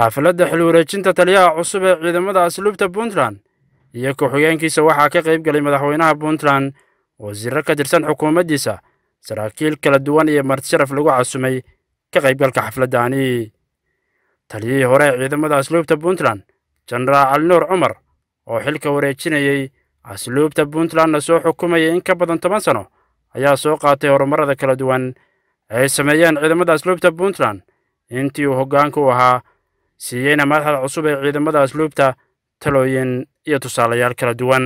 xaafladda xil wareejinta taliyaha cusub ee ciidamada asluubta puntland iyo ku-xigeenkiisa waxaa ka qayb galay madaxweynaha puntland wasiirro ka tirsan xukuumaddiisa saraakiil kala duwan iyo martisharaf lagu casumay ka qaybgalka xafladdaani taliyihii hore ee ciidamada asluubta puntland jenaraal cali nuur cumar oo xilka wareejinayey asluubta puntlandna soo xukumayay in ka badan toban sano ayaa soo qaatay horumarada kala duwan ay sameeyeen ciidamada asluubta puntland intii uu hoggaanka u ahaa siiyeyna madaxda cusub ee ciidamada asluubta talooyin iyo tusaalayaal kala duwan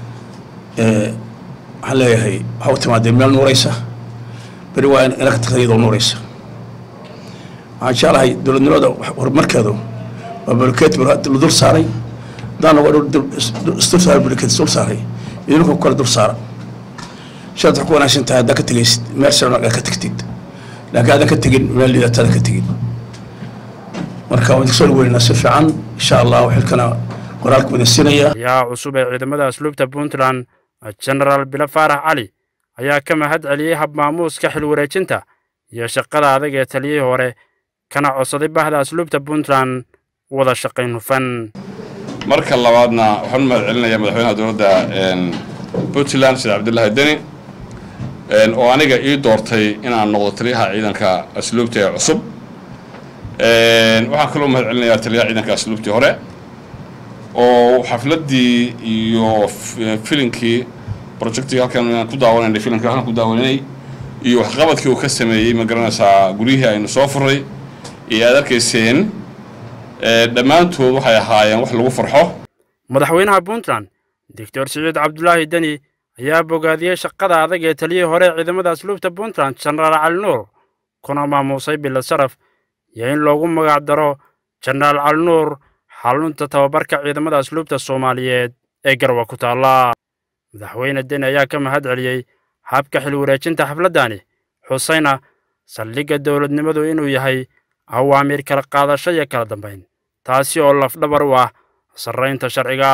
waxaan leeyahay waxaa u timaadee meel nuuraysa beri waa ina ka tagta iyadoo nuuraysa waxaan jeclahay dowladnimada horumarkeedu waa bulkeet la dul saaray hadaan isdul saaray bulkeet dul saaray idinku kale dul saara shaad wax ku wanaagsan tahay haddaa ka tegaysid meel sare aad ka tegtid laakiin aadan ka tegin meel liidata aadan ka tegin marka waan soo dhaweynaa si fiican insha allah xilkana qoraalka wadan siinaya taliyaha cusub ee ciidamada asluubta puntland jenaraal bilo faarax cali ayaa ka mahad celiyey habmaamuuska xil wareejinta iyo shaqada adag ee taliyihii hore kana codsaday bahda asluubta puntland wada shaqayn hufan marka labaadna waxaan u mahad celinayaa madaxweynaha dowladda puntland sheekh cabdullaahi deni oo aniga ii doortay inaan noqdo taliyaha ciidanka asluubta ee cusub waxaan kaloo mahad celinayaa taliyaha ciidanka asluubtii hore oo xafladdii iyo filinkii projectii halkan ku daawanaynay filimkii halkan ku daawanay iyo waxqabadkii uu ka sameeyey ma garanaysaa guryihii aynu soo furay iyo aad arkayseen dhammaantood waxay ahaayeen wax lagu farxo madaxweynaha puntland doctor siciid cabdulaahi deni ayaa bogaadiyey shaqada adag ee taliyihii hore ee ciidamada asluubta puntland jenaraal cali nuur kuna maamuusay bilo saraf iyo in loogu magac daro jenaraal cali nuur xalunta tababarka ciidamada asluubta soomaaliyeed ee garwa ku taalla madaxweyne deni ayaa ka mahad celiyey habka xil wareejinta xafladdaani xusayna saldhigga dowladnimadu inuu yahay awaamiir kala qaadasho iyo kala dambayn taasi oo lafdhabar u ah sarraynta sharciga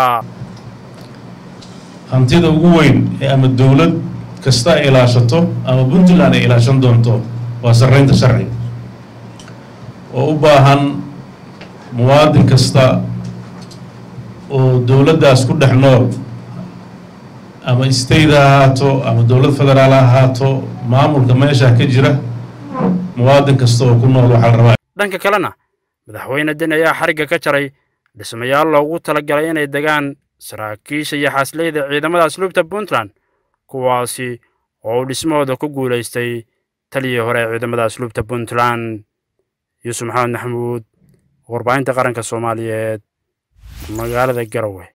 hantida ugu weyn ee ama dowlad kasta ay ilaashato ama puntland ay ilaashan doonto waa sarraynta sharciga oo u baahan muwaadin kasta oo dowladdaas ku dhex nool ama state ha ahaato ama dowlad federaal ha ahaato maamulka meesha ka jira muwaadin kasta oo ku nool waxaa la rabaa dhanka kalena madaxweyne deni ayaa xarigga ka jaray dhismayaal loogu talagalay inay degaan saraakiisha iyo xaasleyda ciidamada asluubta puntland kuwaasi oo uu dhismahooda ku guulaystay taliyii hore ee ciidamada asluubta puntland yuusuf maxamed maxamuud warbaahinta qaranka soomaaliyeed magaalada garowe